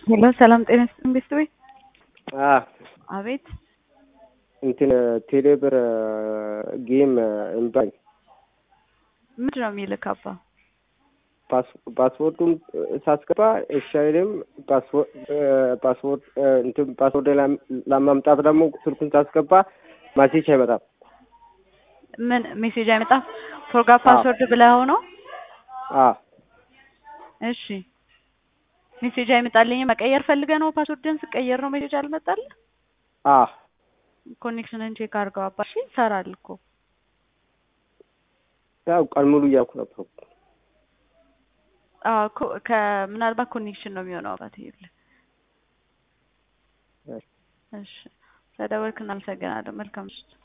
ሄሎ ሰላም ጤና ይስጥልኝ ቤተሰቤ። አ አቤት እንትን ቴሌብር ጌም እምባኝ ምንድን ነው የሚልክ አባ? ፓስወርዱን ሳስገባ እሺ አይልም። ፓስወርድ እንትን ፓስወርድ ለማምጣት ደግሞ ስልኩን ሳስገባ ማሴጅ አይመጣም። ምን ሜሴጅ አይመጣም? ፎርጋት ፓስወርድ ብለኸው ነው? አ እሺ ሜሴጅ አይመጣልኝም። መቀየር ፈልገህ ነው? ፓስወርድን ስቀየር ነው ሜሴጅ አልመጣልህ? አ ኮኔክሽንን ቼክ አድርገው አባ። እሺ ይሰራል እኮ ያው ቀን ሙሉ እያልኩ ነበር። አዎ እኮ ከምናልባት ኮኔክሽን ነው የሚሆነው አባት። ይኸውልህ እሺ ስለደወልክ እናመሰግናለን። መልካም ምሽት።